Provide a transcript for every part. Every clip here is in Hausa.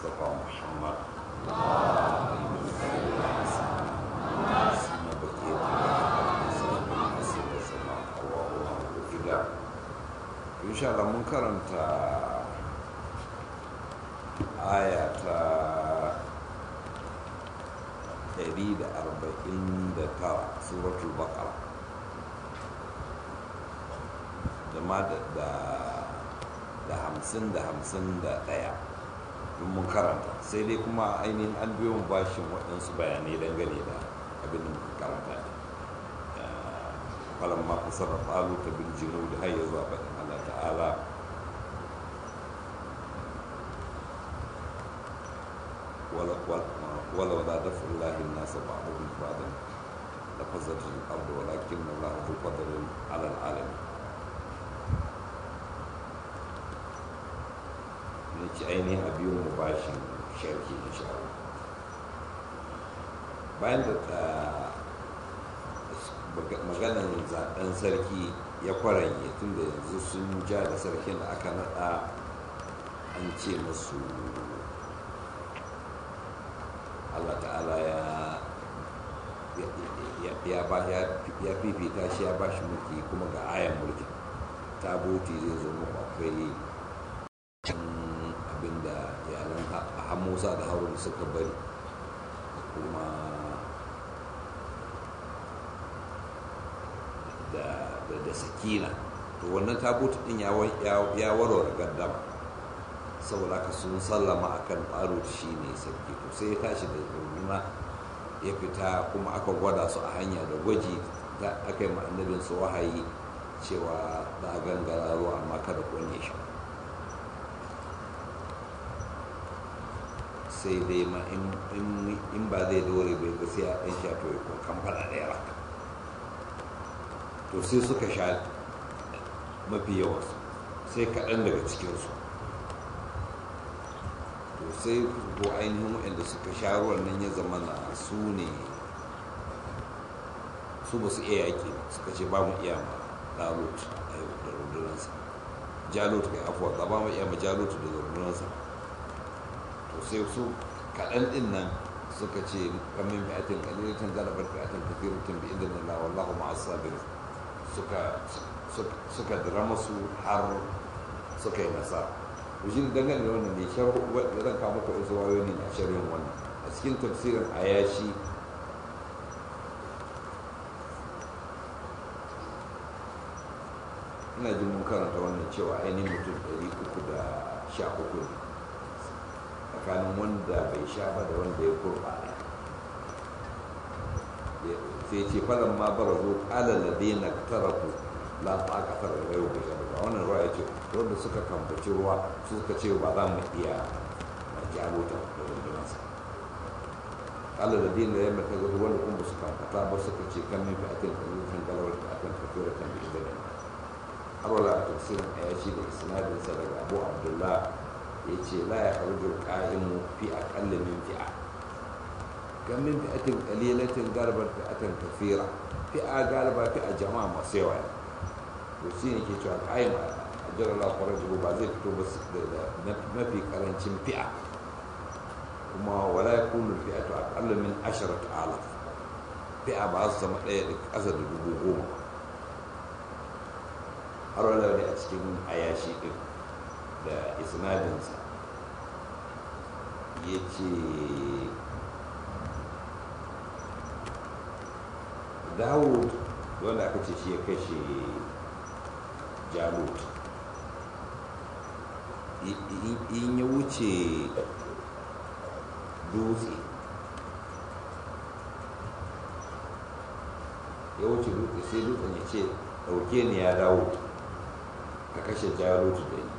المصطفى محمد سيما بقية الله إن شاء الله من كرمت آية ɗari da arba'in da tara suratul baqara da ma da hamsin da hamsin da ɗaya don mun karanta sai dai kuma ainihin an biyo bashin waɗansu bayanai dangane da abin da muka karanta ne falon ma kasar da falu ta bin jinu da har ya zuwa faɗin allah ta'ala ولولا دفع الله الناس بعضهم بعضا لفسدت الارض ولكن الله ذو فضل على العالمين na ci ainihin a biyu mu bashin sharki insha Allah bayan da maganar zaben sarki ya kwaranye tun da yanzu sun ja da sarkin da aka nada an ce musu Allah ta'ala ya ya ba ya fifita shi ya ba shi mulki kuma ga ayan mulki tabuti zai zo muku akwai abinda yaran hamusa da harun suka bari kuma da sakina to wannan tabuti din ya warware gaddama saboda haka sun sallama akan ɓaro shi ne sarki to sai ya tashi da runduna ya fita kuma aka gwada su a hanya da gwaji da aka yi annabin su wahayi cewa za a gangara ruwa amma kada kone shi sai dai ma in ba zai dore bai ga sai a ɗan sha to ya kamfana ɗaya raka to sai suka sha mafi yawansu sai kaɗan daga cikinsu to sai ko ainihin waɗanda suka sha ruwan nan ya zama na su ne su ba su iya yaƙi suka ce ba mu iya ma ɗalut a yau da rundunansa jalut kai afuwa ba ba mu iya ma jalut da rundunansa to sai su kaɗan ɗin nan suka ce kamin fi'atin ƙalilatin galabar fi'atin kafiratin bi inda nila wallahu ma'as sabirin suka suka dira masu har suka yi nasara shi ne dangane da wannan ne zan kawo maka wasu wayoyi ne a shirin wannan a cikin tafsirin ayashi ina jin mun karanta wannan cewa ainihin mutum 313 ne tsakanin wanda bai sha ba da wanda ya kurɓa sai ce falon ma bara zo ƙalar da daina tarafu la ta kasar da yau da shaɗa wannan ruwa ya ce wanda suka kamfaci ruwa su suka ce ba za mu iya jarota da rundunansa ƙalar da daina ya mata gado wanda kuma su kamfata ba suka ce kan min fi'atin kalifin galawar fi'atin kafira kan bi da nan har wala a tafsirin a yashi da isnadinsa daga abu abdullah ya ce la ya karjo ƙa'imu fi aƙalla min fi'a kan min fi'atin ƙalilatin galibar fi'atin kafira fi'a galiba fi'a jama'a masu yawa to shi ne ke cewa ƙa'im a jirar lafarar jiru ba zai fito ba da mafi ƙarancin fi'a kuma wala ya kunu fi'a to aƙalla min ashirar ta'ala fi'a ba su zama ɗaya da ƙasa da dubu goma har wala ne a cikin ayashi ɗin da isnadinsa ya ce dawud wanda aka ce shi ya kashe jalut in ya wuce dutse ya wuce dutse sai dutsen ya ce ɗauke ni ya dawo ka kashe jalut da ni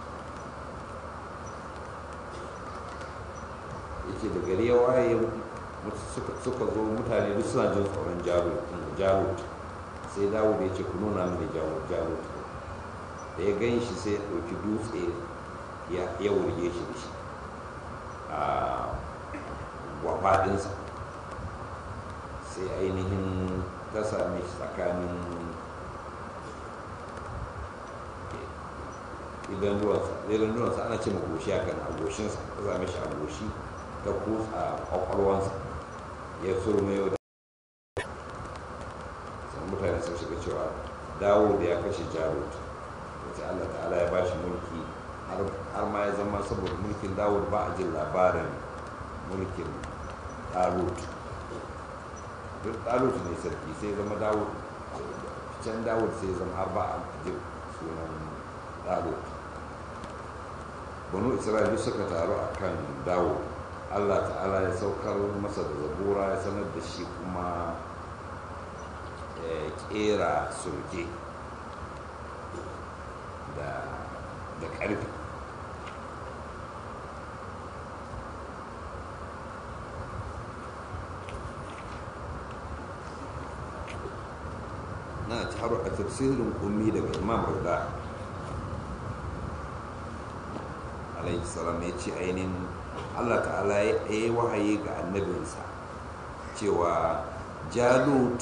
ya ce da gari ya waye suka zo mutane duk suna jin tsoron jarut sai dawo da ya ce ku nuna mini jarut da ya gan shi sai ya ɗauki dutse ya wurge shi da shi a gwafaɗinsa sai ainihin ta same shi tsakanin idan ruwansa idan ruwansa ana ce magoshi haka a goshinsa ta zame shi a goshi ta kusa a kwakwalwansa ya surme yau da sai mutane sun shiga cewa dawo da ya kashe jarut sai allah ta'ala ya ba shi mulki har ma ya zama saboda mulkin dawo ba a jin labarin mulkin ɗalut duk ɗalut ne sarki sai zama dawo can dawo sai zama har ba a jin sunan ɗalut banu isra'ila suka taru a kan dawo allah ta'ala ya saukar masa da zabura ya sanar da shi kuma ya kera sulke da ƙarfi na taru a tafsirin ummi daga imam burda alaihi salam ya ce ainihin allah ta'ala ya yi wahayi ga annabinsa cewa jalut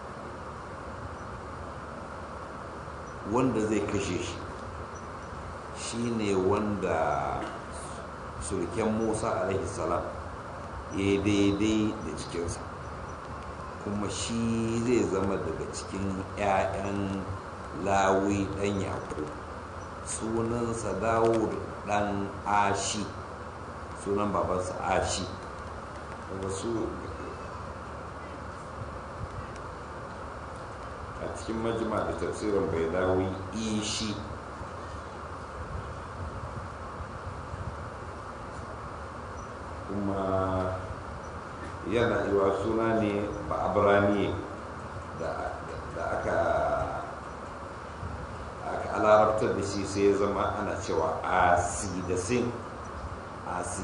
wanda zai kashe shi shine wanda sulken musa alaihi salam ya daidai da cikinsa kuma shi zai zama daga cikin 'ya'yan lawi ɗan yaƙo sunansa dawud ɗan ashi sunan babansa ashi wasu a cikin majima da tafsirin bai dawi ishi kuma yana iwa suna ne ba abrani da aka aka alarabtar da shi sai ya zama ana cewa asi da sin asi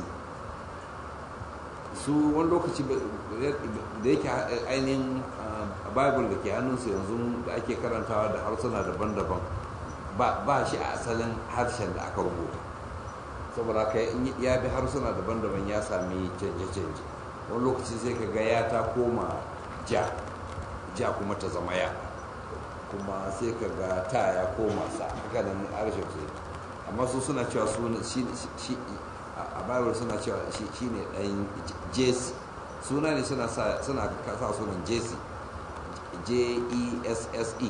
su wani lokaci da yake ainihin bible da ke hannunsu yanzu da ake karantawa da harsuna daban-daban ba shi a asalin harshen da aka rubuta saboda haka ya bi harsuna daban-daban ya sami canje-canje wani lokaci sai ka ga ya ta koma ja ja kuma ta zama ya kuma sai ka ga ta ya koma sa haka da harshen sai amma su suna cewa shi a bible suna cewa shi ne ɗan jesse suna ne suna sa sunan jesse j-e-s-s-e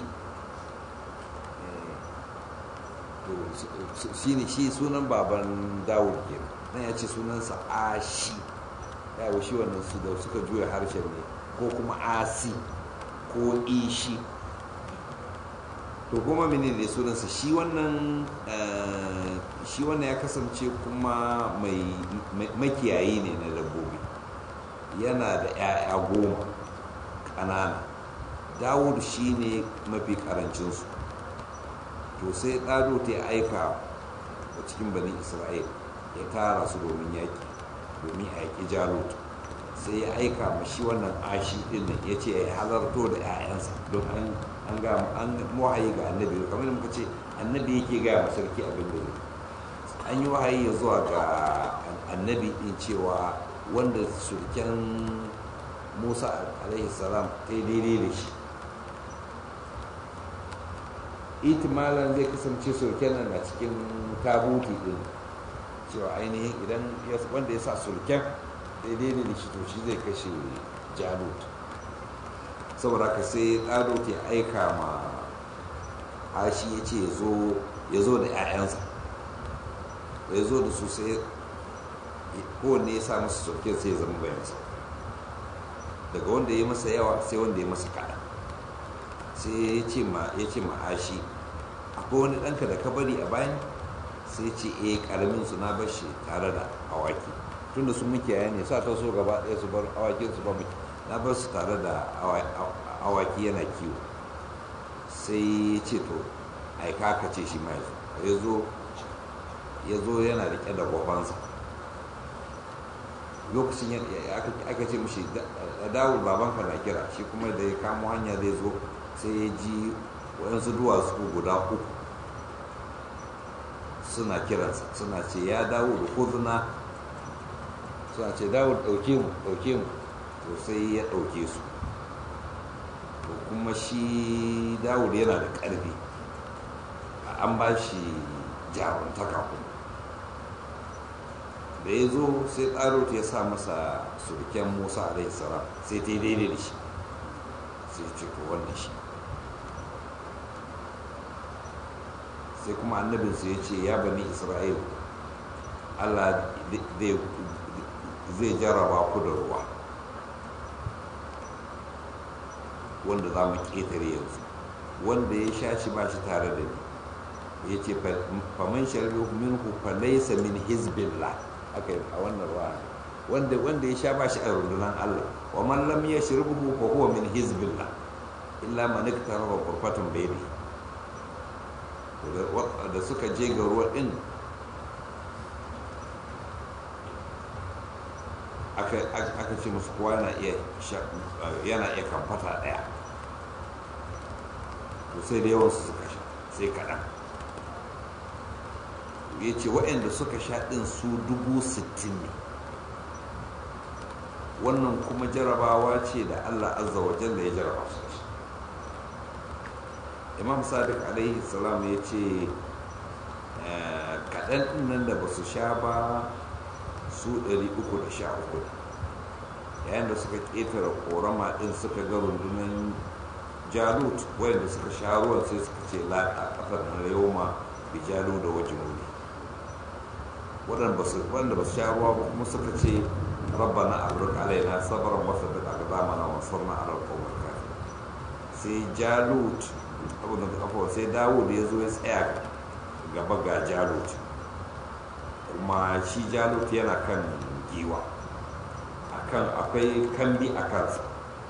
shi ne shi sunan baban dawud ke nan ya ce sunansa ashi yawo shi wannan su da suka juya harshen ne ko kuma asi ko ishi to kuma mene da sunansa shi wannan shi wannan ya kasance kuma mai makiyayi ne na dabbobi yana da 'ya'ya goma ƙanana dawud shi ne mafi ƙarancinsu to sai ɗado ta aika a cikin bani isra'il ya tara su domin yaƙi domin a yaƙi jarut sai ya aika ma shi wannan ashi ɗin nan ya ce ya halarto da 'ya'yansa don an an ga an wahayi ga annabi kamar da muka ce annabi yake gaya ma sarki abin da zai an yi wahayi ya zuwa ga annabi din cewa wanda surken musa alaihi salam ta yi daidai da shi itimalan zai kasance surken nan na cikin tabuti din cewa ainihin idan wanda ya sa surken daidai da shi to shi zai kashe jalut saboda ka sai ɗado ke aika ma hashi ya ce ya zo da 'ya'yansa ya zo da su sai kowanne ya sa masa sauke sai ya zama bayansa daga wanda ya masa yawa sai wanda ya masa kaɗan sai ya ce ma ya ce ma hashi akwai wani ɗanka da ka bari a bayan sai ce eh ƙaramin su na bar shi tare da awaki tunda su mukiyaya ne sa ta so gaba ɗaya su bar awakin su ba muke na bar su tare da awaki yana kiwo sai ya ce to aika ka ce shi mai ya zo ya zo yana rike da gwabansa lokacin aka ce mushi dawul babanka na kira shi kuma da ya kamo hanya zai zo sai ya ji waɗansu duwatsu guda uku suna kiransa suna ce ya dawo da kuzuna suna ce dawo ɗauke mu ɗauke mu to sai ya ɗauke su to kuma shi dawud yana da ƙarfi an ba shi jaruntaka kuma da ya zo sai ɗarot ya sa masa surken musa alaihi salam sai ta yi daidai da shi sai ce to wannan shi sai kuma annabinsu ya ce ya bani isra'il allah zai jarraba ku da ruwa wanda za mu ƙetare yanzu wanda ya sha shi ba shi tare da ni ya ce faman sharbi minhu fa laysa min hizbillah aka yi a wannan ruwa wanda wanda ya sha ba shi a rundunar Allah wa man lam yashribhu fa huwa min hizbillah illa man iktaraba qurfatun bayni da suka je ga ruwa din aka ce musu kowa yana iya yana iya kamfata daya to sai da yawansu suka sha sai kaɗan ya ce waɗanda suka sha ɗin su dubu sittin ne wannan kuma jarabawa ce da allah azza wa jalla ya jaraba su da shi imam sadiq alaihi salam ya ce kaɗan ɗin nan da ba su sha ba su 313 yayin da suka ƙetare korama ɗin suka ga rundunar jalut wayanda suka sha ruwan sai suka ce laƙa ƙafar na yoma bi jalu da wajen wuri waɗanda ba su sha ruwa ba kuma suka ce rabbana abruk alaina sabaran wasa da aka zamana wa sarna a rarkawar kafin sai jalut abin da kafa sai dawud ya zo ya tsaya gaba ga jalut kuma shi jalut yana kan giwa akan akwai kambi a kansa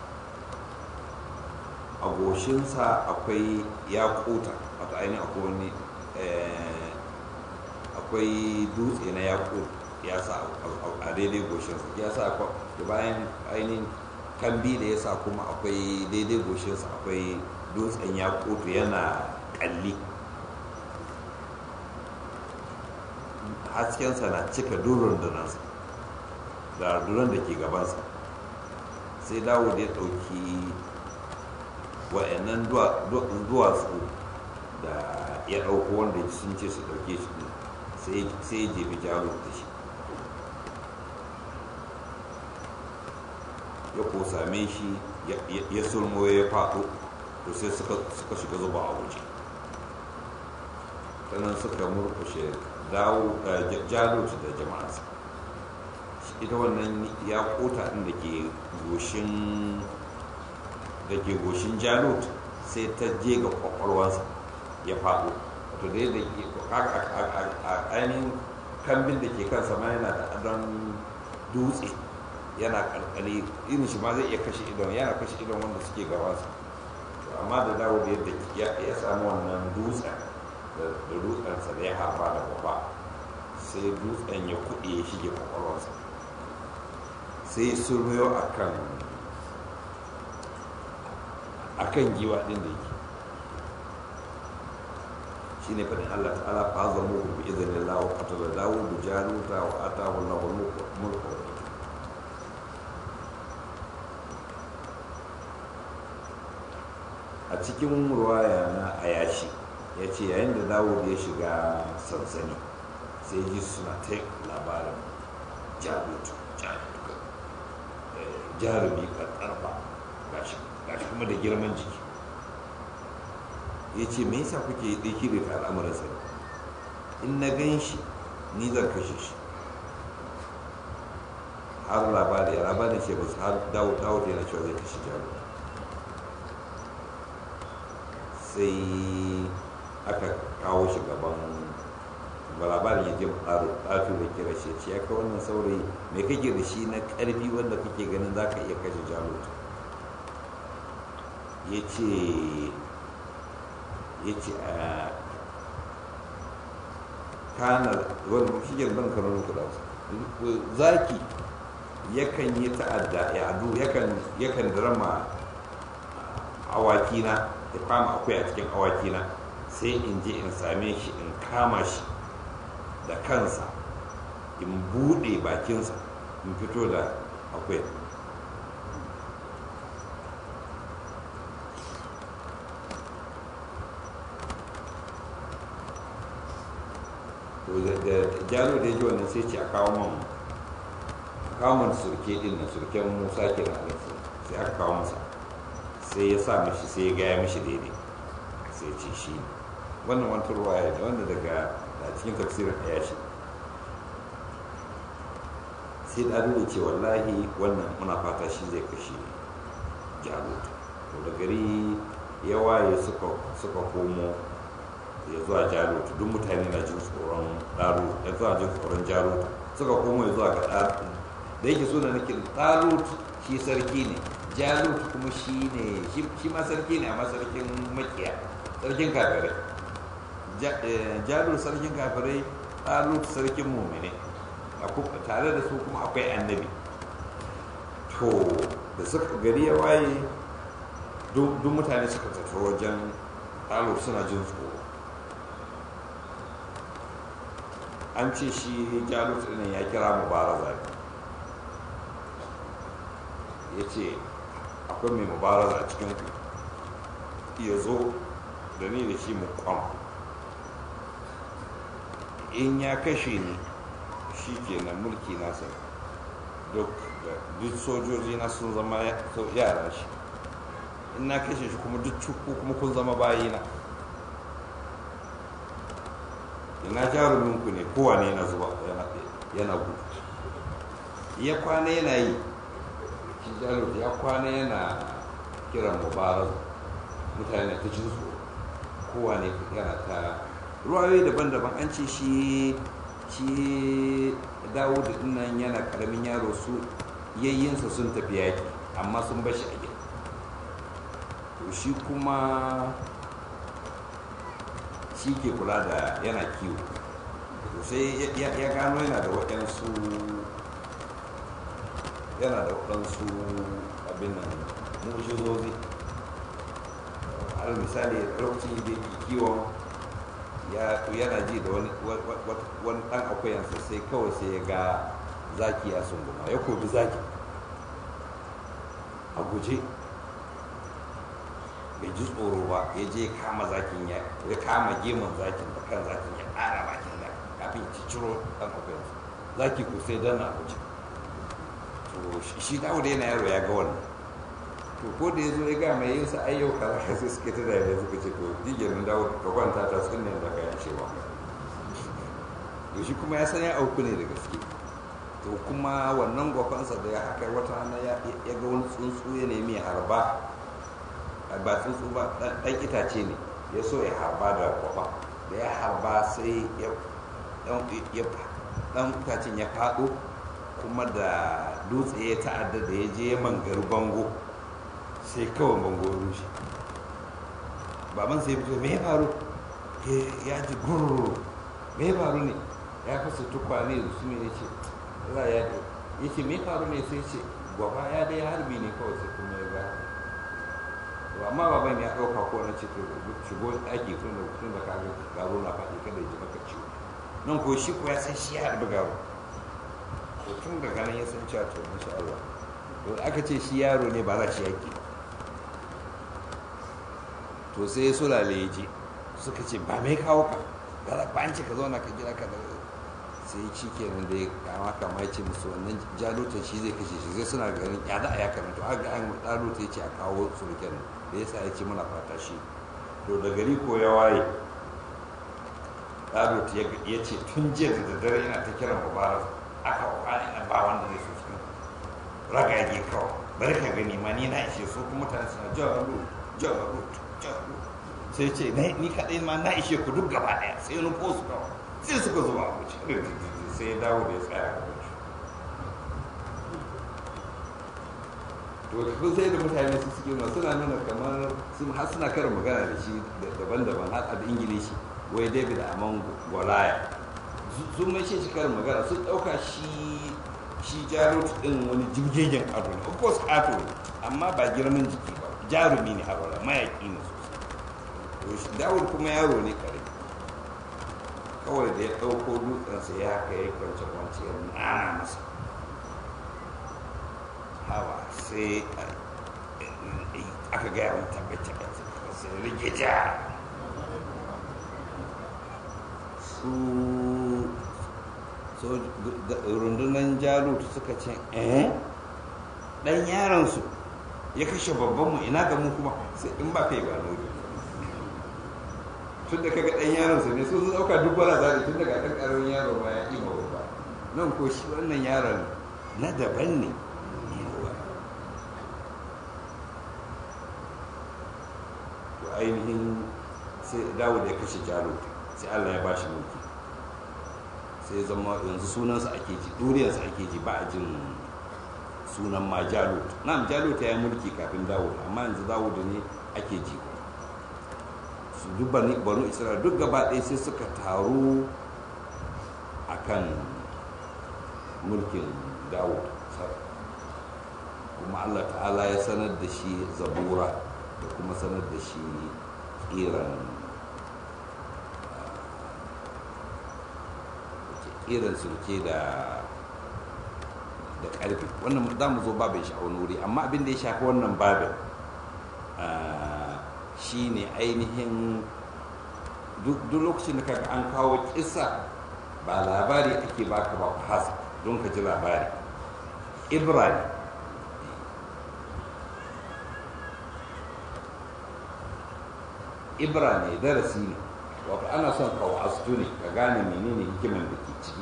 a goshinsa akwai yakuta wato ainihin akwai wani akwai dutse na yakut ya sa a daidai goshinsa ya sa da bayan ainihin kambi da ya sa kuma akwai daidai goshinsa akwai dutsen yakutu yana kalli haskensa na cika durin dunansa da duran da ke gabansa sai dawo da ya ɗauki wa'annan duwatsu da ya ɗauko wanda sun ce su ɗauke shi sai ya jefi jaro da shi ya ko same shi ya sulmo ya faɗo to sai suka shiga zuba a waje sannan suka murkushe dawo jalut da jama'arsa ita wannan ya kota ɗin da ke goshin da ke goshin jalut sai ta je ga kwakwalwarsa ya faɗo to da yadda a ainihin kambin da ke kansa ma yana da adon dutse yana karkare irin shi ma zai iya kashe idon yana kashe idon wanda suke gabansa amma da dawo da yadda ya samu wannan dutsen da dutsensa da ya harba da gaba sai dutsen ya kuɗe ya shige kwakwalwarsa sai surmiyo a kan a kan giwa ɗin da yake shi ne faɗin allah ta'ala fa zama ku bi izinin lawo katala dawo da jaruta wa atahu lahu mulku a cikin ruwaya na ayashi ya ce yayin da dawud ya shiga sansani sai ji suna ta labarin jarutu jarumi ƙarƙarfa gashi kuma da girman jiki ya ce me yasa kuke ɗauki da al'amuran sa in na gan shi ni zan kashe shi har labari labarin ce ba su har dawo dawo yana cewa zai kashe jaru sai aka kawo shi gaban ba labarin ya je tsaro tsafi da kira shi ce ya kai wannan saurayi mai kake da shi na ƙarfi wanda kake ganin za ka iya kashe jaru ya ce ya ce a kanar wani shigar ban kanar kuɗa zaki yakan yi ta'adda ya adu yakan drama awakina ya kama akwai a cikin awakina sai in je in same shi in kama shi da kansa in buɗe bakinsa in fito da akwai to da jalo da ya ji wannan sai ce a kawo man kawo man surke din nan surken musa ke na alaihi sai aka kawo masa sai ya sa mishi sai ya gaya mishi daidai sai ce shi ne wannan wani turwaya ne wanda daga a cikin tafsirin ɗaya shi sai ɗaru da ce wallahi wannan muna fata shi zai kashe jalut to da gari ya waye suka komo ya zuwa jalut duk mutane na jin tsoron ɗaru ya zuwa jin tsoron jalut suka komo ya zuwa ga ɗaru da yake so da nake ɗalut shi sarki ne jalut kuma shi ne shi ma sarki ne amma sarkin makiya sarkin kafirai jalut sarkin kafirai ɗalut sarkin mumine tare da su kuma akwai annabi to da suka gari ya waye duk mutane suka tafi wajen ɗalut suna jin tsoro an ce shi jalut ɗin ya kira mubaraza ya ce akwai mai mubaraza a cikin ku ya zo da ni da shi mu kwam in ya kashe ni shi ke na mulki nasa duk sojoji na sun zama yara shi in na kashe shi kuma duk cuku kuma kun zama bayina ina jaruminku ne kowane yana zuba yana gudu ya kwana yana yi shi jarumta ya kwana yana kiran mubarak mutane ta jin tsoro kowane yana ta ruwayoyi daban-daban an ce shi shi dawo da dinnan yana karamin yaro su yayyinsa sun tafi yaki amma sun bashi a gida to shi kuma shi ke kula da yana kiwo to sai ya gano yana da waɗansu yana da waɗansu abin nan mujizozi al misali lokacin da yake kiwon yana ji da wani ɗan akwayansa sai kawai sai ya ga zaki ya sunguma ya kobi zaki a guje bai ji tsoro ba ya je kama zakin ya kama gemun zakin da kan zakin ya ƙara bakin da kafin ya ciro ɗan akwayansa zaki ko sai dana a guje to shi dawo da yana yaro ya ga wannan to ko da ya zo ya ga mai yin sa ayyau kaza sai suke ta da suka ce to digerin dawo ka kwanta ta sun ne da kayan cewa to shi kuma ya san ya auku ne da gaske to kuma wannan gwafansa da ya haka wata rana ya ga wani tsuntsu ya nemi ya harba ba tsuntsu ba dan itace ne ya so ya harba da gwafa da ya harba sai ya dan itacen ya faɗo kuma da dutse ya ta'adda da ya je mangar bango sai kawai bango rushe baban sai fito me ya faru ya ji gururu me ya faru ne ya fasa tukwane da su ne ce za ya ce ya ce me ya faru ne sai ce gwafa ya dai harbi ne kawai sai kuma ya ga to amma baban ya ɗauka ko na ce to shigo ɗaki tun da tun da kaga garo na faɗi kada ya ji maka ciwo nan ko shi ko ya san shi ya harbi garo to tun daga nan ya san cewa to insha Allah to aka ce shi yaro ne ba za shi yaki to sai ya sulale ya je suka ce ba mai kawo ka ba ba an ce ka zauna ka jira ka da sai shi kenan da ya kama kama ya ce musu wannan jalutan shi zai kashe shi zai suna ganin ya za a ya karanta har ga an jaluta ya ce a kawo suruken da ya sa ya ce muna fata shi to da gari ko ya waye jaluta ya ce tun jiya da daddare yana ta kiran mubarak aka kwani na ba wanda zai so cikin ragage kawai bari ka gani ma ni na ishe su kuma mutane suna jalut jalut jalut sai ce ni kaɗai ma na ishe ku duk gaba ɗaya sai wani ko su kawai sai suka zuba a wuce sai ya dawo da ya tsaya a wuce to kun sai da mutane su suke ma suna nuna kamar sun har suna karin magana da shi daban-daban har da ingilishi wai david amon golaya sun mai shi karin magana sun ɗauka shi shi jarot ɗin wani jirgegen ado ne of course ato ne amma ba girman jiki ba jarumi ne a mayaƙi ne sosai dawud kuma yaro ne kare kawai da ya ɗauko dutsensa ya haka ya kwance kwance ya nana masa hawa sai aka gaya wani tabbace sai rike ja su so rundunan jalut suka ce eh dan yaransu ya kashe babban mu ina ga mu kuma sai in ba kai ba nuri tun da kaga dan yaransu ne sun dauka duk wala zari tun daga dan karamin yaro ba ya ima babba nan ko shi wannan yaron na daban ne to ainihin sai dawo da ya kashe jalut sai Allah ya bashi mulki sai zama yanzu sunansa ake ji duriyarsa ake ji ba a jin sunan ma jalut na'am jalut ya yi mulki kafin dawud amma yanzu dawud ne ake ji su duk bani banu isra'ila duk gaba ɗaya sai suka taru akan mulkin dawud kuma allah ta'ala ya sanar da shi zabura da kuma sanar da shi kiran irin sulke da da ƙarfi wannan za mu zo babin shi a wani wuri amma abin da ya shafi wannan babin shi ne ainihin duk lokacin da kaga an kawo kisa ba labari ake baka ba ku hasa don ka ji labari ibra ne ibra ne darasi ne wato ana son ka wa'astu ne ka gane menene hikiman da ke ciki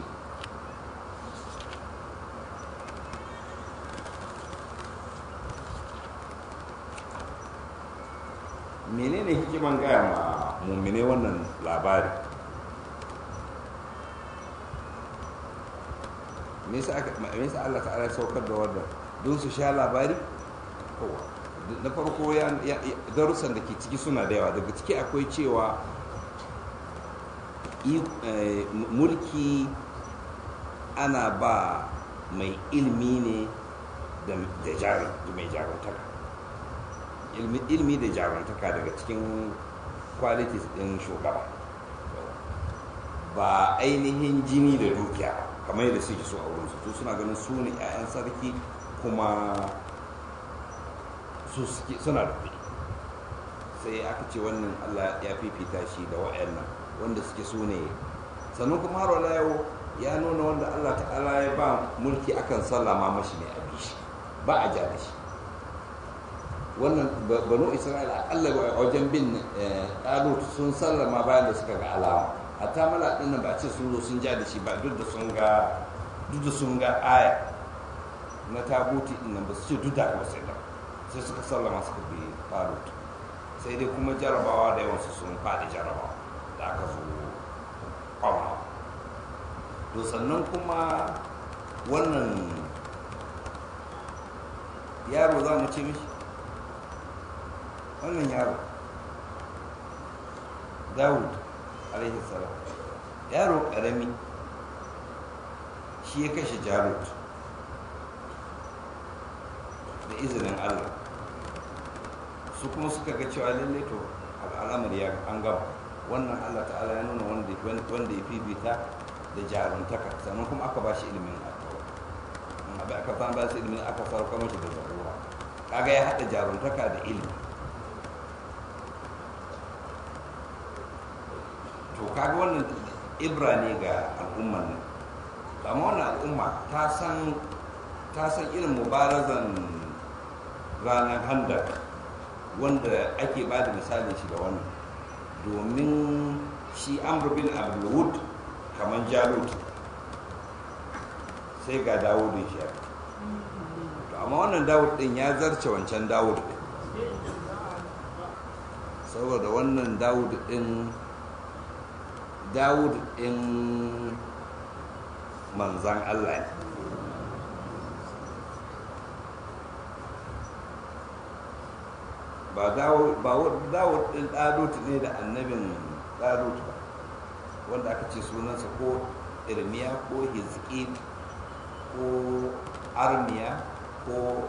menene hikiman gaya ma mummine wannan labari me yasa Allah ta'ala saukar da wannan don su sha labari na farko darussan da ke ciki suna da yawa daga ciki akwai cewa mulki ana ba mai ilmi ne da mai jarumtaka ilmi da jarumtaka daga cikin qualities din shugaba ba ainihin jini da dukiya kamar yadda suke so a wurin su suna ganin su ne 'ya'yan sarki kuma su suna da kuɗi sai aka ce wannan allah ya fifita shi da wa'annan wanda suke su ne sannan kuma har wala yau ya nuna wanda Allah ta'ala ya ba mulki akan sallama mashi ne a bishi ba a ja da shi wannan banu isra'ila akalla a wajen bin ɗalut sun sallama bayan da suka ga alama hatta mala ɗin nan ba a ce sun zo sun ja da shi ba duk da sun ga duk da sun ga aya na tabuti ɗin nan ba su ce duk da ba sai da sai suka sallama suka bi ɗalut sai dai kuma jarabawa da yawansu sun faɗi jarabawa da aka zo kwama to sannan kuma wannan yaro za mu ce mishi wannan yaro dawud alaihi salam yaro karami shi ya kashe jarut da izinin allah su kuma suka ga cewa lalle to al'amar ya an gaba wannan allah ta'ala ya nuna wanda ya fifita da jaruntaka sannan kuma aka ba shi ilimin alkawar abin aka san ba shi ilimin aka sauka mashi da zarura kaga ya haɗa jaruntaka da ilimi to kaga wannan ibra ne ga al'umman nan amma wannan al'umma ta san ta san irin mubarazan ranar handar wanda ake ba da misalin shi da wannan domin shi amr bin abdulwud kamar jalut sai ga dawudin shi to amma wannan dawud din ya zarce wancan dawud din saboda wannan dawud din dawud din manzan allah ne ba dawud din ɗalut ne da annabin ɗalut ba wanda aka ce sunansa ko irmiya ko hizki ko armiya ko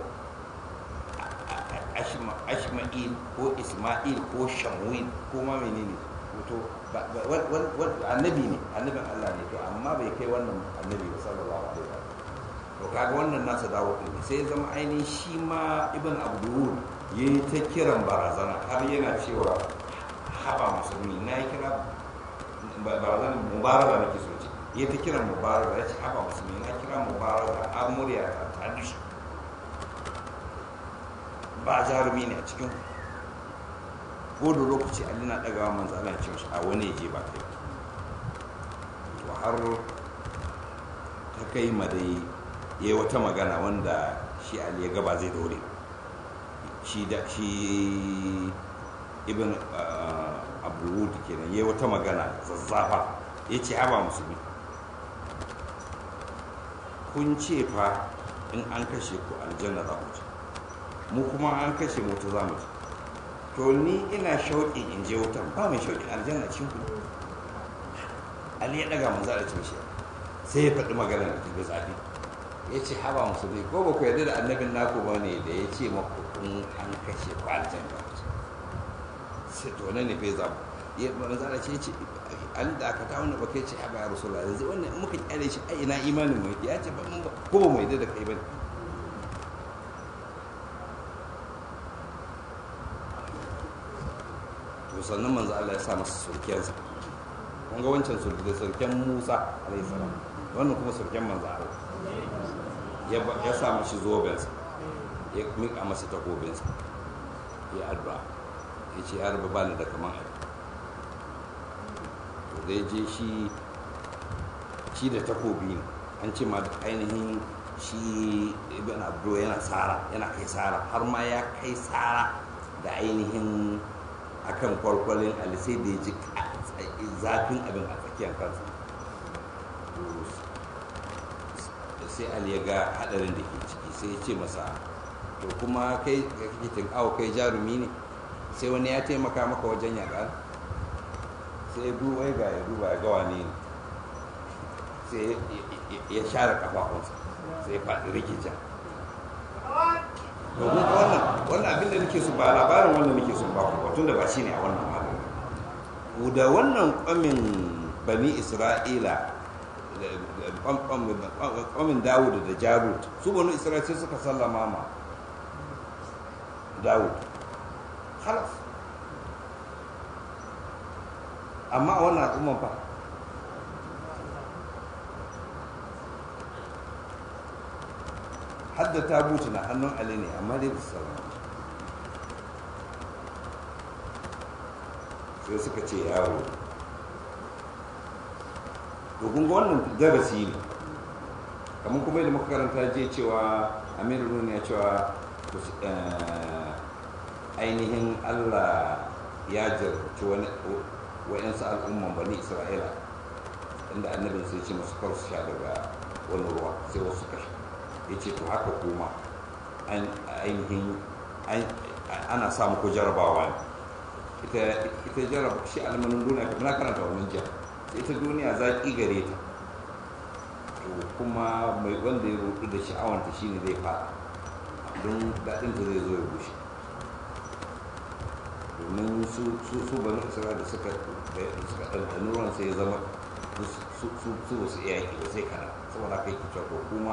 ashma'il ko isma'il ko shamwil ko ma menene to annabi ne annabin Allah ne to amma bai kai wannan annabi ba sallallahu alaihi wasallam to kaga wannan nasa dawo ne sai zama ainihin shi ma ibn abdul yayi ta kiran barazana har yana cewa haba musulmi na yi kira barazan mubaraka nake so ce ya ta kiran mubarak ya ce haba musulmi na kira mubarak a murya ta ta dushe ba jarumi ne a cikin ko da lokaci ali na ɗagawa manzo Allah ya ce mishi a wani ya je ba kai to har ta kai ma dai ya yi wata magana wanda shi ali ya gaba zai dore shi da shi ibn abdulwud kenan ya yi wata magana zazzafa ya ce haba musulmi kun ce fa in an kashe ku aljanna za ku ci mu kuma an kashe mu ta za mu ci to ni ina shauƙin in je wutan ba mai shauƙin aljanna cikin ku ali ya ɗaga manzo da cin shi sai ya faɗi magana da tafi zafi ya ce haba musulmi ko ba ku yarda da annabin naku ba ne da ya ce maku in an kashe ku aljanna sai to nan ne bai zabu ya manzo da ce ce an da aka ta wannan bakai ce haba ya rasulullah yanzu wannan in muka kyale shi ai ina imanin mu ya ce ba mun ba ko ba mu yarda da kai ba to sannan manzo Allah ya sa masa surkiyansa kun ga wancan surki da surken Musa alayhi salam wannan kuma surken manzo Allah ya ya sa mashi zobensa ya mika masa takobinsa ya addu'a ya ce ya rabu bani da kaman ai to zai je shi shi da takobi ne an ce ma ainihin shi ibn abdu yana tsara yana kai tsara har ma ya kai tsara da ainihin akan kwalkwalin ali sai da ya ji zafin abin a tsakiyar kansa sai ali ya ga hadarin da ke ciki sai ya ce masa to kuma kai kake tinkawo kai jarumi ne sai wani ya taimaka maka wajen yaƙa sai ya duba ya ga ya duba ya gawa ne sai ya share kafafunsa sai ya faɗi rikicin domin wannan wannan abin da nake so ba labarin wannan nake so ba ku tun da ba shi ne a wannan magana da wannan kwamin bani isra'ila kwamin dawud da jarut su bani isra'ila sai suka sallama ma dawud halas amma a wannan al'umman fa hadda ta buce na hannun ali ne amma dai bisa salama sai suka ce yawo to kun ga wannan darasi ne kamar kuma yadda muka karanta je cewa amiru nuna ya cewa ainihin allah ya jarci wani wa'yansu al'umman bani isra'ila inda annabin sai ce masu kar su sha daga wani ruwa sai wasu kashe ya ce to haka kuma ainihin ana samu ko jarabawa ne ita jaraba shi almanin duniya na karanta wannan jiya ita duniya zaƙi gare ta to kuma mai wanda ya rudu da sha'awanta shine zai fada don daɗinta zai zo ya bushe domin su su bani isra'ila da suka ɗanɗani ruwan sai ya zama su su su iya yaƙi ba sai kana saboda haka yake cewa kuma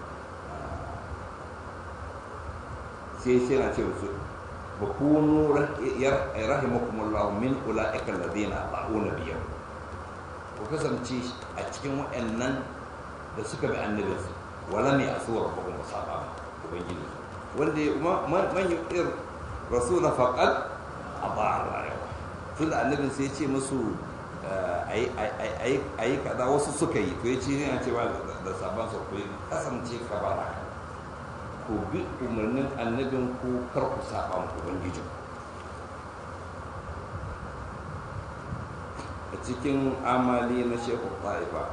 sai sai na ce su ba kunu rahimakumullahu min ula'ika alladhina ata'una biyar ku kasance a cikin waɗannan da suka bi annabinsu wala mai asuwar ba kuma saba ubangiji wanda man yu'ir rasula faqad aba rayuwa tun da annabin sai ce musu a yi kaza wasu suka yi to ya ce yana cewa da sabon su ku kasance ka ba haka ku bi umarnin annabin ku kar ku saba mu ubangijin a cikin amali na shehu ta'ifa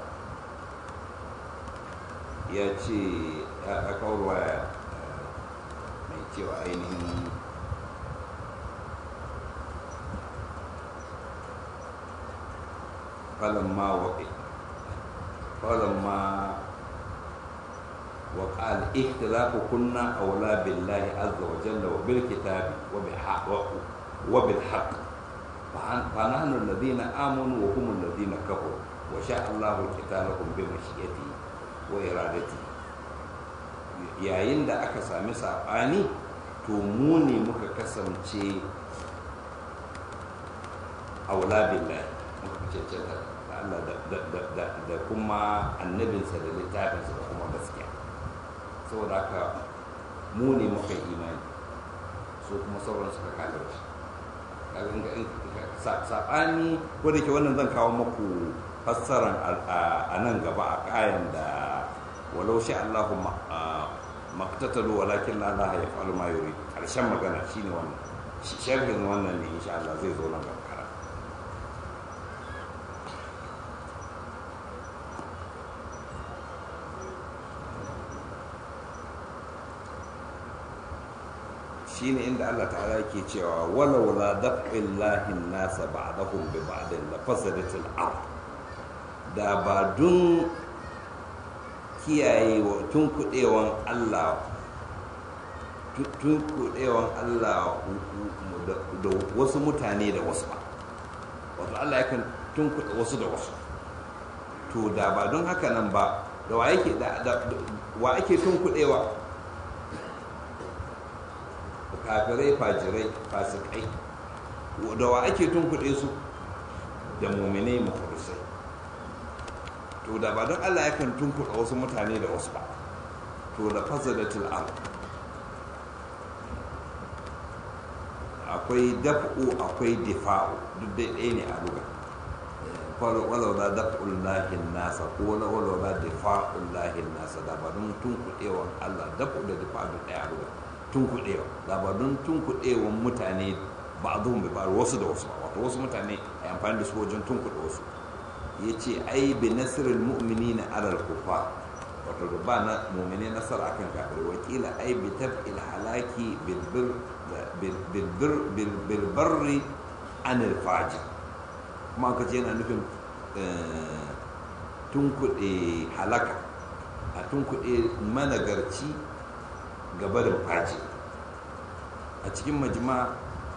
ya ce ya kawarwa mai cewa ainihin فلما وقع فلما وقع الاختلاف كنا أولى بالله عز وجل وبالكتاب وبالحق, وبالحق فنحن الذين آمنوا وهم الذين كفروا وشاء الله قتالهم بمشيئته وإرادته yayin da aka sami saɓani to mu ne muka kasance aula billahi muka cancanta da Allah da kuma annabinsa da littafinsa da kuma gaskiya saboda haka mu ne muka imani so kuma sauran suka kafirci saɓani wadda ke wannan zan kawo maku fassaran a nan gaba a kayan da walau sha Allahu maktatalu walakin la ilaha yaf'alu ma yuri karshen magana shine wannan sharhin wannan ne insha Allah zai zo nan gaba shine inda Allah ta'ala yake cewa walau la daf'illahi nasa ba'dahum bi ba'din la fasadatil ard da ba dun kiyaye wa tun kudewan Allah tun kudewan Allah da wasu mutane da wasu ba wato Allah yakan tun kuɗe wasu da wasu to da ba don haka nan ba da wa yake da wa ake tun kudewa kafirai fajirai fasikai da wa ake tunkuɗe su da muminai makurisai to da ba don allah yakan tunkuɗa wasu mutane da wasu ba to da fasadatul am akwai daf'u akwai difa'u duk dai ɗaya ne a lugar walau da daf'ul lahin nasa ko walau da difa'ul lahin nasa da ba don tunkuɗewan allah daf'u da difa'u ɗaya a lugar tunkuɗewa labarun tunkuɗewan mutane ba a zuwan bai faru wasu da wasu ba wato wasu mutane a amfani da su wajen tunkuɗe wasu ya ce ai bi nasirin mu'mini na alal kufa wato da ba na mu'mini nasara akan kafir wakila ai bi taf'il halaki bilbarri anil faji kuma aka ce yana nufin tunkuɗe halaka a tunkuɗe managarci gabarin faji a cikin majima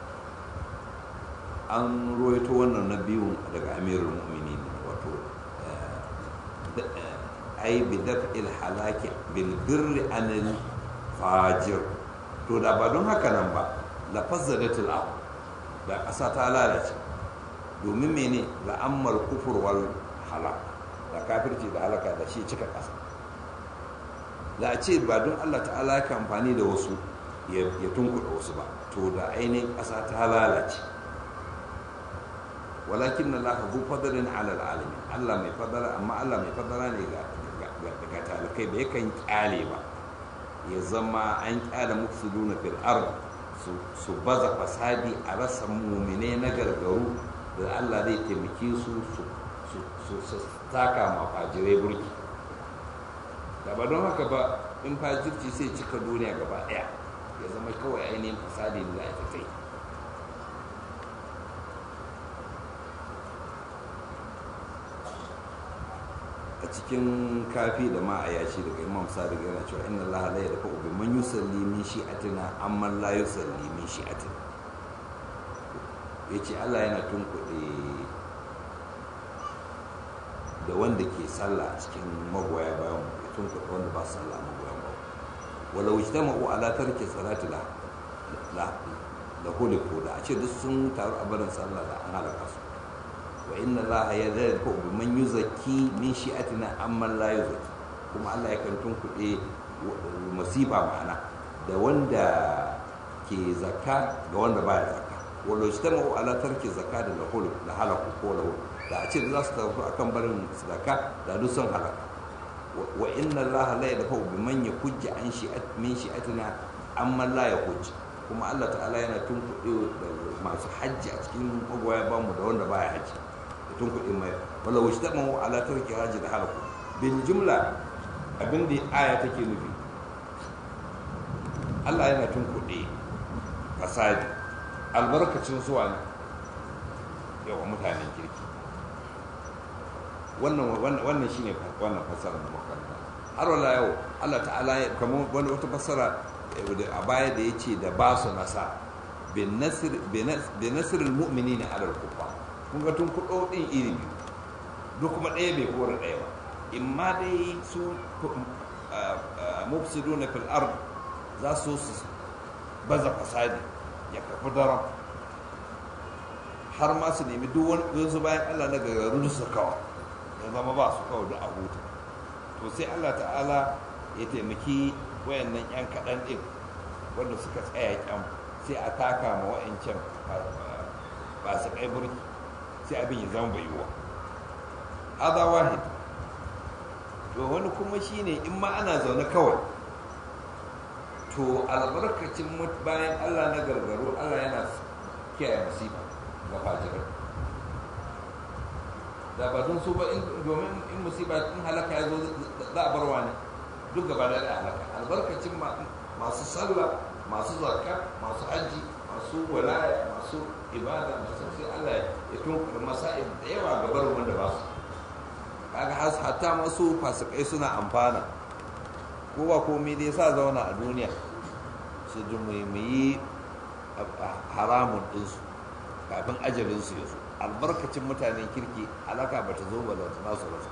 an roito wannan na biyun daga amirul mu'minin wato ai bi daf'il halaki bil birri anil fajir to da ba don haka nan ba la fazzadatul ard da ƙasa ta lalace domin mene la'ammar kufur wal halak da kafirci da halaka da shi cika ƙasa da a ce ba don allah ta'ala ka amfani da wasu ya tunkuɗa wasu ba to da ainihin ƙasa ta lalace walakin na laha zu fadarin alal alamin allah mai fadara amma allah mai fadara ne ga talikai da yakan kyale ba ya zama an kyale mufsiduna fil ard su baza fasadi a rasa mumine na gargaru da allah zai taimake su su taka ma fajirai burki da ba don haka ba in fajirci sai cika duniya gaba daya ya zama kawai ainihin fasadi da ake kai a cikin kafi da ma a yashi daga imam sadiq yana cewa inna allaha la yadfa bi man yusalli min shi'atina amma la yusalli min shi'atina yace Allah yana tunkuɗe da wanda ke sallah a cikin magoya bayan ya tunkuɗe wanda ba su sallah magoya bayan walau ijtama'u ala tarki salati la la la huliku da a ce duk sun taru a barin sallah da an halaka su wa inna allaha yadhku bi man yuzakki min shi'atina amma la yuzakki kuma Allah ya kan tunkuɗe masifa ma'ana da wanda ke zakka ga wanda baya zakka walau ijtama'u ala tarki zakka da lahul da halaku ko lahu da a ce za su tafi akan barin zakka da duk sun halaka wa inna allaha la yadfa bi man yakujja an shi'at min shi'atina amma la yakujja kuma Allah ta'ala yana tunkuɗe da masu hajji a cikin magoya bamu da wanda baya hajji tun kuɗin mai wala wuce ta mawa ala tarki haji da halaku bil jumla abin da aya take nufi Allah yana tun kuɗi fasadi albarkacin zuwa ne yawa mutanen kirki wannan wannan shine wannan fasara da makaranta har wala yau Allah ta'ala kamar wani wata fasara a baya da yace da ba su nasa bin nasr bin nasr al-mu'minina ala al-kuffar kun ga tun kuɗo ɗin iri biyu duk kuma ɗaya bai kora ɗaya ba in ma dai su mufsidu na fil ard za su su baza fasadi ya kafi daram har ma su nemi duk wani su bayan allah na gagaru su kawa ya zama ba su kawai da a huta to sai allah ta'ala ya taimaki wayannan 'yan kaɗan ɗin wanda suka tsaya kyan sai a taka ma wa'ancan ba su kai burki sai abin ya zama bai yiwuwa haza wahid to wani kuma shine in ma ana zaune kawai to albarkacin bayan allah na gargaro allah yana kiyaye masifa ga fajirai da ba don su ba domin in musiba in halaka ya zo za a barwa ne duk gaba da halaka albarkacin masu sallah masu zakka masu hajji masu walaya masu ibada masu sai Allah ya tunkar masa'ib da yawa ga barin wanda ba su kaga hatta masu fasikai suna amfana ko ba komai dai sa zauna a duniya su yi haramun ɗinsu kafin ajalinsu ya zo albarkacin mutanen kirki alaka ba ta zo ba da nasu rasa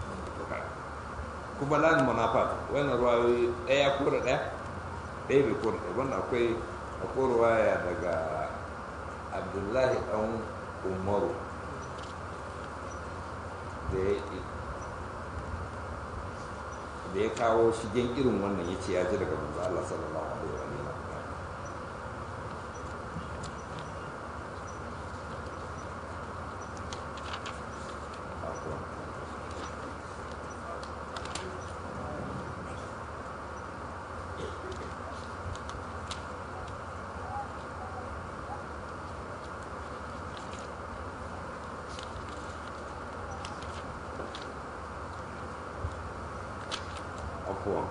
kuma lan munafat wannan ruwayoyi ɗaya kora ɗaya ɗaya bai kora ɗaya wannan akwai akwai ruwaya daga abdullahi ɗan umaru da ya kawo shigen irin wannan ya ce ya ji daga manzo Allah sallallahu alaihi wa sallam afuwan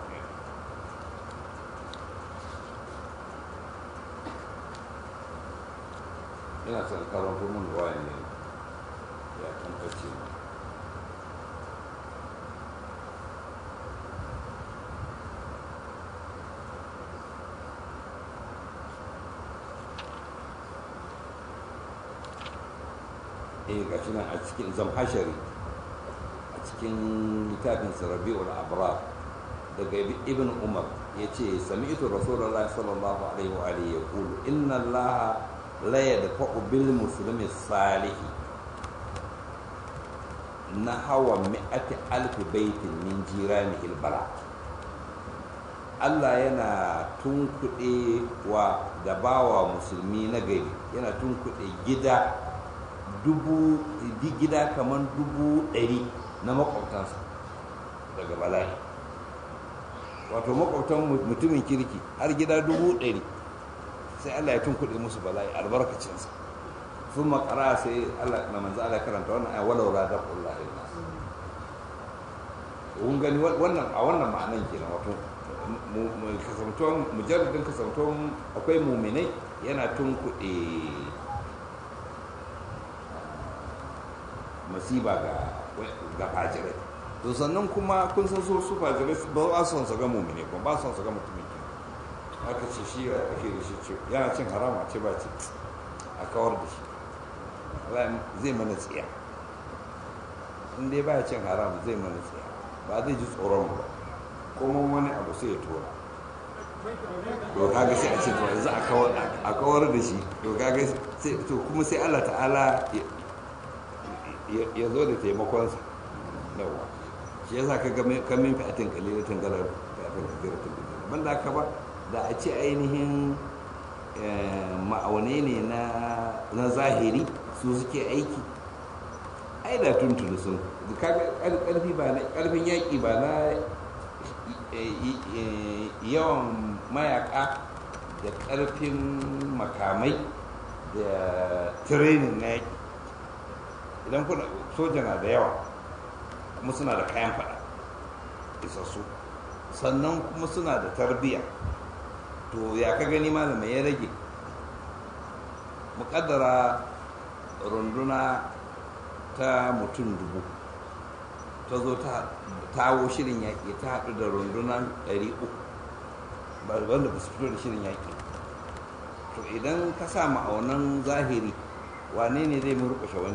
ina son karanto mun ruwa ne ya kan ɓace eh ga shi nan a cikin zamhashari a cikin littafin rabi'ul abrar daga ibn umar ya ce sami'tu rasulullah sallallahu alaihi wa alihi yaqulu inna allaha la yadfa'u bil muslimi salihi na hawa mi'ati alfi baitin min jiranihi bala Allah yana tunkuɗe wa da bawa musulmi na gari yana tunkuɗe gida dubu gida kamar dubu ɗari na makwabtansa daga bala'i wato makwabtan mutumin kirki har gida dubu ɗari sai Allah ya tunkuɗe musu bala'i albarkacinsa sun makara sai Allah na manzo Allah karanta wannan ayi walau la daqullah illa kun gani wannan a wannan ma'anan kenan wato mu kasantuwan mujarradin kasantuwan akwai muminai yana tunkuɗe masiba ga ga fajirai to sannan kuma kun san su su fajirai ba a son su ga mumine ba ba son su ga mutumin ki aka ce shi ya ake da shi ce yana cin harama ce ba ce a kawar da shi zai mana tsiya in dai ba cin haram zai mana tsiya ba zai ji tsoron ba kuma wani abu sai ya tura to kaga sai a ce to yanzu a kawar da shi to kaga sai to kuma sai Allah ta'ala ya zo da taimakonsa yawa shi yasa ka ga kamin fi'atin kalilatin galar fi'atin kalilatin galar ban da haka ba da a ce ainihin ma'aune ne na zahiri su suke aiki ai da tuntuni sun karfi ba na karfin yaƙi ba na yawan mayaka da karfin makamai da training na yaƙi idan kuna soja na da yawa kuma suna da kayan fada isassu sannan kuma suna da tarbiyya to ya ka gani malamai ya rage muƙaddara runduna ta mutum dubu ta zo ta tawo shirin yaƙi ta haɗu da rundunan ɗari uku wanda ba su fito da shirin yaƙi to idan ka sa ma'aunan zahiri wane ne zai murƙushe wani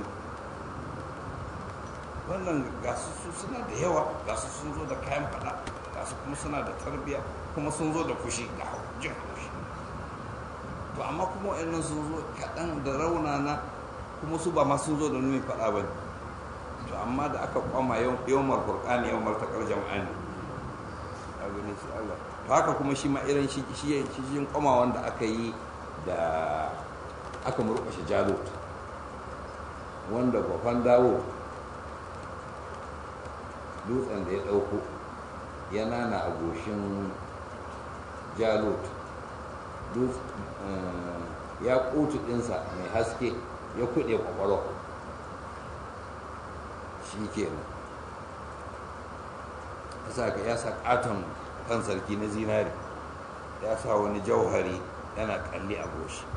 wannan gasu su suna da yawa gasu sun zo da kayan fada gasu kuma suna da tarbiyya kuma sun zo da fushi ga jin fushi to amma kuma wa'annan sun zo kaɗan da raunana kuma su ba ma sun zo da nuni faɗa ba to amma da aka kwama yawmar furqani yawmar taqal jam'ani a gani shi Allah to haka kuma shi ma irin shi shi shi kwama wanda aka yi da aka murƙushe jalut wanda gwafan dawo dutsen da ya ɗauko ya nana a goshin jalut ya ƙutu ɗinsa mai haske ya kuɗe ƙwaƙwalwa shi ke nan ya sa ƙaton kan sarki na zinari ya sa wani jauhari yana kalli a goshi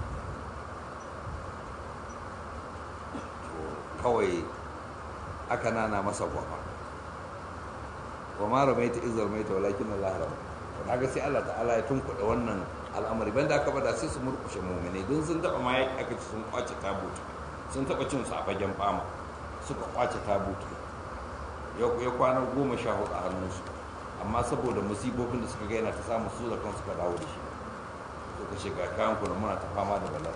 kawai aka nana masa gwama gwama ramaita izar mai ta walakin Allah rama kaga sai Allah ta'ala ya tunkuɗa wannan al'amari banda aka bada sai su murkushe mu'mini don sun taɓa ma aka ci sun kwace tabutu sun taɓa cin su a fagen fama suka kwace tabutu ya kwana goma sha hudu a hannunsu amma saboda musibobin da suka gaina ta samu su da kan suka dawo da shi suka shiga kayan kuna muna ta fama da bala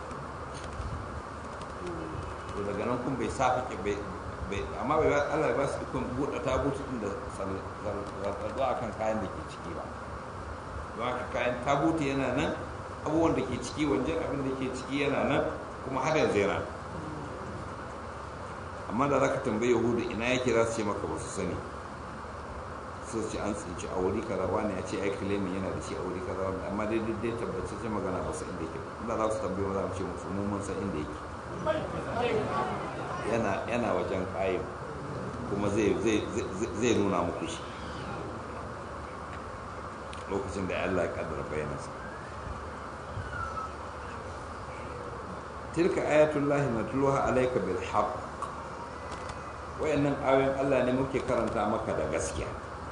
to daga nan kun bai sa fake bai amma bai Allah ya ba su ikon buɗe tabutu din da zarzo a kan kayan da ke ciki ba don haka kayan tabutu yana nan abubuwan da ke ciki wajen abin da ke ciki yana nan kuma har yanzu yana amma da za ka tambayi yahudu ina yake za su ce maka ba su sani su ce an tsinci a wuri kaza wani ya ce ai kilemi yana da shi a wuri kaza wani amma dai dai tabbatacce magana ba su inda yake inda za su tambayi ma za mu ce musu mun mun san inda yake yana yana wajen kayan kuma zai zai nuna muku shi lokacin da Allah ya kaddara bayanansa tilka ayatullahi natluha alayka bil haqq wayannan ayoyin Allah ne muke karanta maka da gaskiya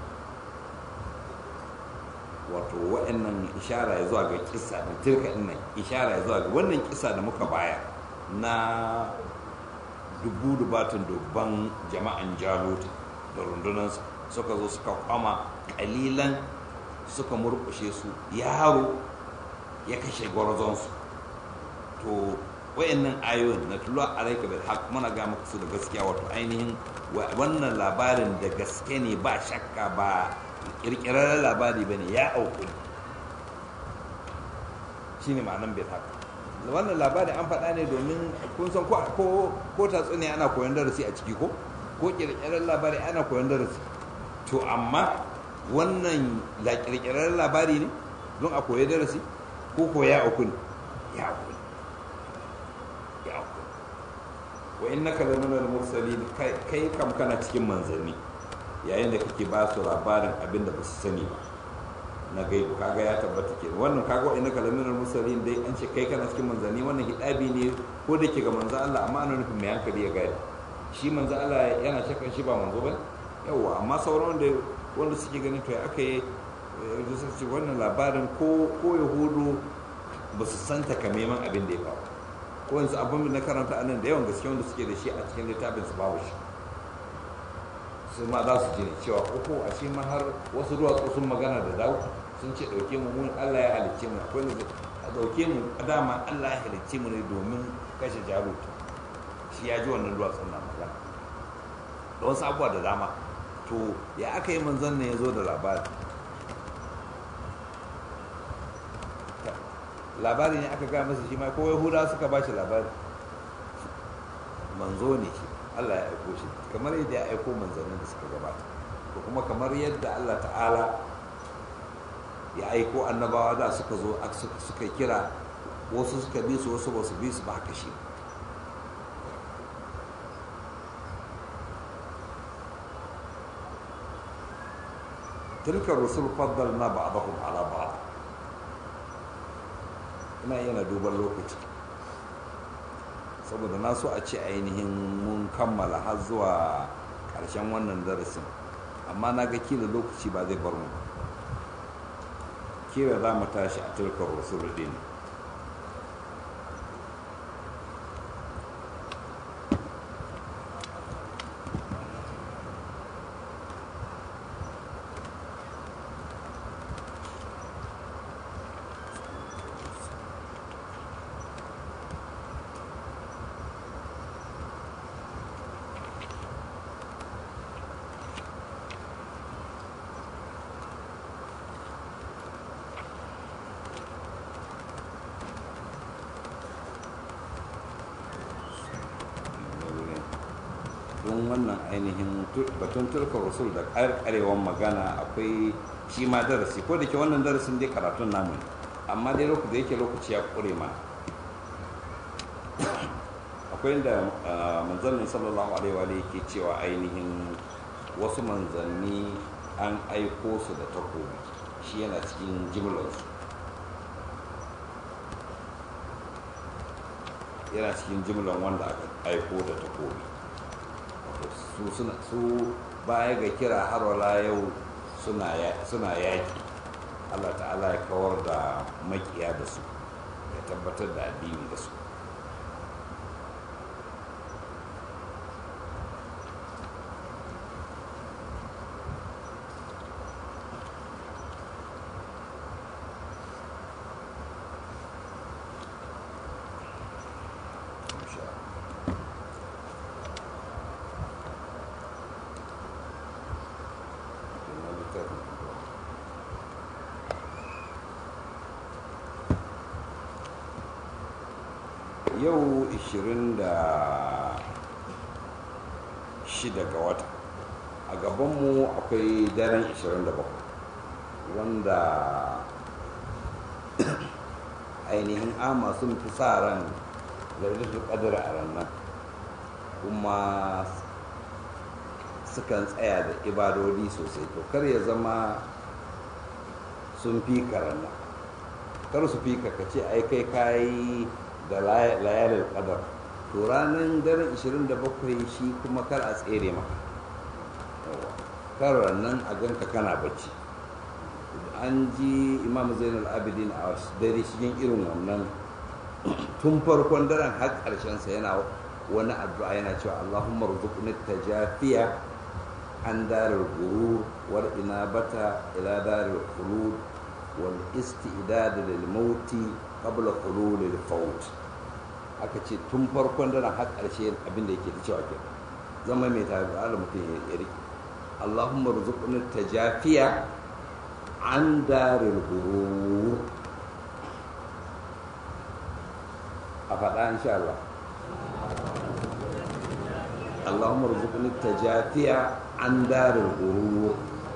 wato wayannan ishara ya zuwa ga kissa da tilka din nan ishara ya zuwa ga wannan kissa da muka baya na dubu dubatun dubban jama'an jalut da rundunansa suka zo suka kwama kalilan suka murkushe su yaro ya kashe gwarzonsu to wayannan ayoyin na tulwa alaika bil haq muna ga maka su da gaskiya wato ainihin wannan labarin da gaske ne ba shakka ba kirkirar labari bane ya auku shine ma'anan bil haq wannan labarin an faɗa ne domin kun san ko ko tatsuniya ana koyon darasi a ciki ko ko kirkirar labari ana koyon darasi to amma wannan la kirkirar labari ne don a koyi darasi ko ko ya auku ne ya auku wa innaka laminal mursalin kai kam kana cikin manzanni yayin da kake ba su labarin abin da ba su sani ba na gaibu kaga ya tabbata ke wannan kaga wa innaka laminal mursalin dai an ce kai kana cikin manzanni wannan hidabi ne ko da ke ga manzo Allah amma ana nufin mai hankali ya gane shi manzo Allah yana shakkan shi ba manzo ba yawa amma sauran wanda wanda suke ganin to ya aka yi ce wannan labarin ko ko yahudu ba su santa kamaiman abin da ya faru ko yanzu abin da na karanta a nan da yawan gaske wanda suke da shi a cikin littafin su babu shi su ma za su ji ne cewa uku a shi ma har wasu duwatsu sun magana da dawo sun ce ɗauke mu mun Allah ya halicce mu akwai ne a ɗauke mu dama Allah ya halicce mu ne domin kashe jarut shi ya ji wannan duwatsun na magana da wasu abubuwa da dama to ya aka yi manzon ne ya zo da labari labari ne aka gaya masa shi ma ko yahudawa suka ba shi labari manzo ne shi allah ya aiko shi kamar yadda ya aiko manzannin da suka gabata ko kuma kamar yadda allah ta'ala ya aiko annabawa da suka zo suka kira wasu suka bi su wasu ba su bi su ba haka shi تلك الرسل فضلنا بعضهم على بعض ina yana duban lokaci saboda na so a ce ainihin mun kammala har zuwa ƙarshen wannan darasin amma na ga kila lokaci ba zai bar mu kila za mu tashi a turkar rasul din batun wannan ainihin batun turkar rasul da karkarewan magana akwai shi ma darasi ko da ke wannan darasin dai karatun namu ne amma dai lokaci da yake lokaci ya kure ma akwai inda manzannin sallallahu alaihi wa yake cewa ainihin wasu manzanni an aiko su da takobi shi yana cikin jimlarsu yana cikin jimlar wanda aka aiko da takobi su baya ga kira har wala yau suna yaki allah ta'ala ya kawar da makiya da su ya tabbatar da addini da su yau 26 ga wata a gabanmu akwai daren 27 wanda ainihin ama sun fi sa ran lailatul qadr a ranar kuma sukan tsaya da ibadodi sosai to kar ya zama sun fi ranar kar su fi ka ce ai kai kayi da layalin kadar to ranar daren 27 shi kuma kar a tsere maka kar nan a ganka kana bacci an ji imam zainal abidin a dare cikin irin wannan tun farkon daren har sa yana wani addu'a yana cewa allahumma rzuqni tajafiya an darar gurur wal inabata ila darar khulud wal istidad lil mauti qabla hulul al faut aka ce tun farkon daren har ƙarshe abin da yake ta cewa ke zama mai tare da mutum ya rike Allahumma rzuqni tajafiya an daril gurur a faɗa insha Allah Allahumma rzuqni tajafiya an daril gurur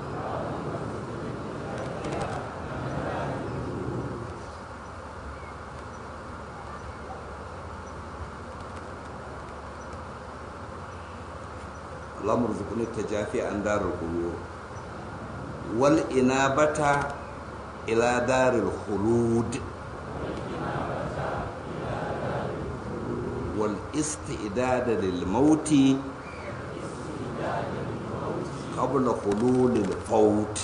اللهم ارزقني التجافي عن دار القبور والإنابة إلى دار الخلود والاستعداد للموت قبل حلول الفوت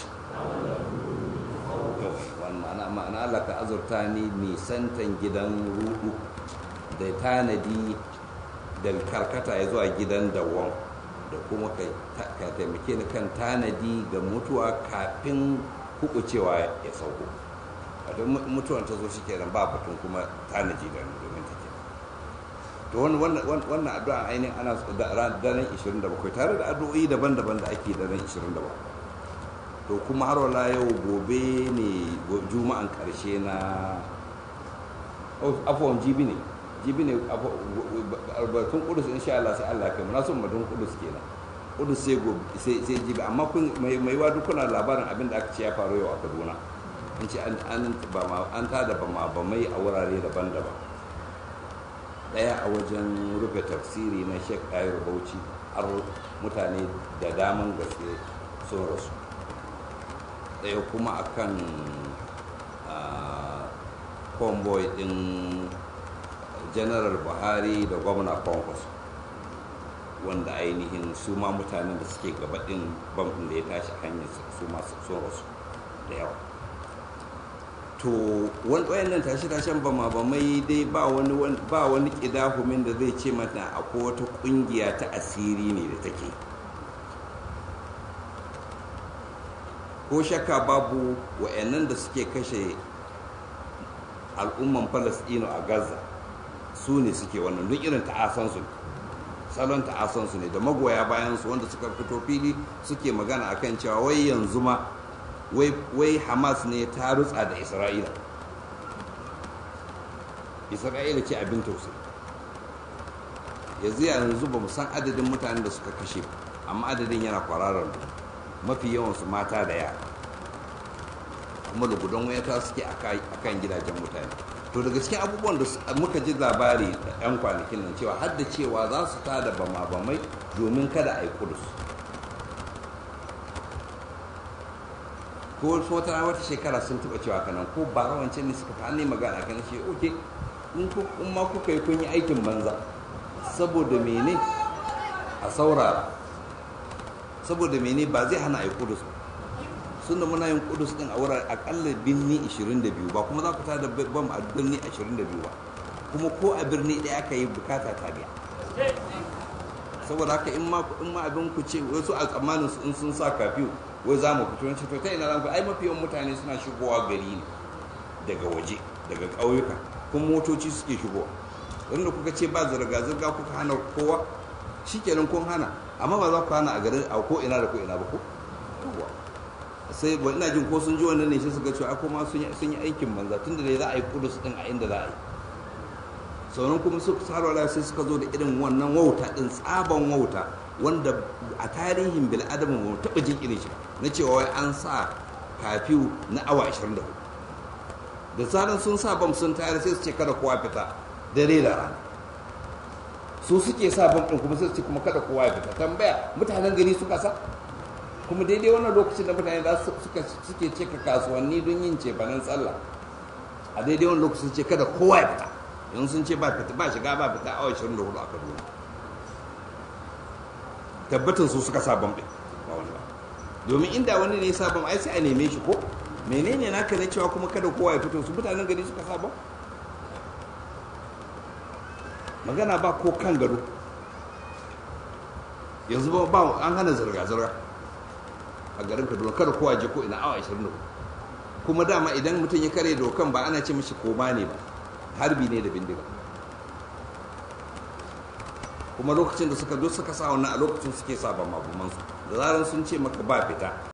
ma'ana Allah ka azurta ni nisantan gidan rudu da tanadi da karkata ya zuwa gidan dawon da kuma ka taimake ni kan tanadi ga mutuwa kafin kukucewa ya sauko a don mutuwan ta zo shi kenan ba batun kuma tanaji da domin ta ke to wannan addu'a ainihin ana daren 27 tare da addu'o'i daban-daban da ake daren 27 to kuma har wala yau gobe ne juma'an karshe na afuwan jibi ne jibi ne batun kudus insha Allah sai Allah kai muna son batun kudus kenan kudus sai gobe sai sai jibi amma kun mai mai wa dukkan labarin abin da aka ce ya faru yau a Kaduna an ce an an ba ma an tada ba ma ba mai a wurare daban-daban daya a wajen rufe tafsiri na Sheikh Ayur Bauchi har mutane da daman gaske sun rasu daya kuma akan convoy din general buhari da gwamna kwankwas wanda ainihin su ma mutanen da suke gabaɗin bankin da ya tashi hanyar su masu sun rasu da yawa to wayannan tashi-tashen ba ma ba mai dai ba wani ba wani kidahumin da zai ce mata akwai wata kungiya ta asiri ne da take ko shakka babu wayannan da suke kashe al'umman falastino a gaza su ne suke wannan duk irin ta'asansu salon ta'asansu ne da magoya bayansu wanda suka fito fili suke magana akan cewa wai yanzu ma wai hamas ne ta rutsa da isra'ila isra'ila ce abin tausayi yanzu yanzu ba mu san adadin mutanen da suka kashe amma adadin yana kwararar mafi yawansu mata da yara kuma lugudan wayata suke a kan gidajen mutane to daga cikin abubuwan da muka ji labari da 'yan kwanakin nan cewa har da cewa za su tada bama-bamai domin kada a yi kudus ko wasu wata wata shekara sun taba cewa kanan ko ba wancan ne suka fa ne magana kan shi oke in ma kuka yi kun yi aikin banza saboda mene a saurara saboda mene ba zai hana a yi kudus sun da muna yin kudus din a wurare akalla birni 22 ba kuma za ku tada bam a birni 22 ba kuma ko a birni ɗaya aka yi bukata ta biya saboda haka in ma abin ku ce wasu a tsammanin in sun sa kafiyu wai za mu fito wani to ta ina zan ai mafi yawan mutane suna shigowa gari ne daga waje daga ƙauyuka kuma motoci suke shigowa wanda kuka ce ba zirga-zirga kuka hana kowa shikenan kun hana amma ba za ku hana a garin a ko ina da ko ina ba ko sai ba ina jin ko sun ji wannan ne shi suka cewa ko ma sun yi aikin banza tunda dai za a yi kudus din a inda za a yi sauran kuma suka sarwala sai suka zo da irin wannan wauta din tsaban wauta wanda a tarihin bil'adama ba taɓa jin irin shi na cewa wai an sa kafiyu na awa 24 da tsarin sun sa bam sun tayar sai su ce kada kowa fita dare da rana su suke sa bam ɗin kuma sai su ce kuma kada kowa ya fita tambaya mutanen gari suka sa kuma daidai wannan lokacin da mutane za su suke cika kasuwanni don yin cefanen sallah a daidai wannan lokacin ce kada kowa ya fita yanzu sun ce ba fita ba shiga ba fita awa 24 a kaduna tabbatin su suka sa bam ɗin ba wani ba domin inda wani ne sa bam ai sai a neme shi ko menene naka na cewa kuma kada kowa ya fito su mutanen gari suka sa bam magana ba ko kan gado yanzu ba an hana zirga-zirga a garin kaduna kada kowa je ko ina awa 24 kuma dama idan mutum ya kare dokan ba ana ce mishi koma ne ba harbi ne da bindiga kuma lokacin da suka zo suka sa wannan a lokacin suke sa ba magumansu da zarar sun ce maka ba fita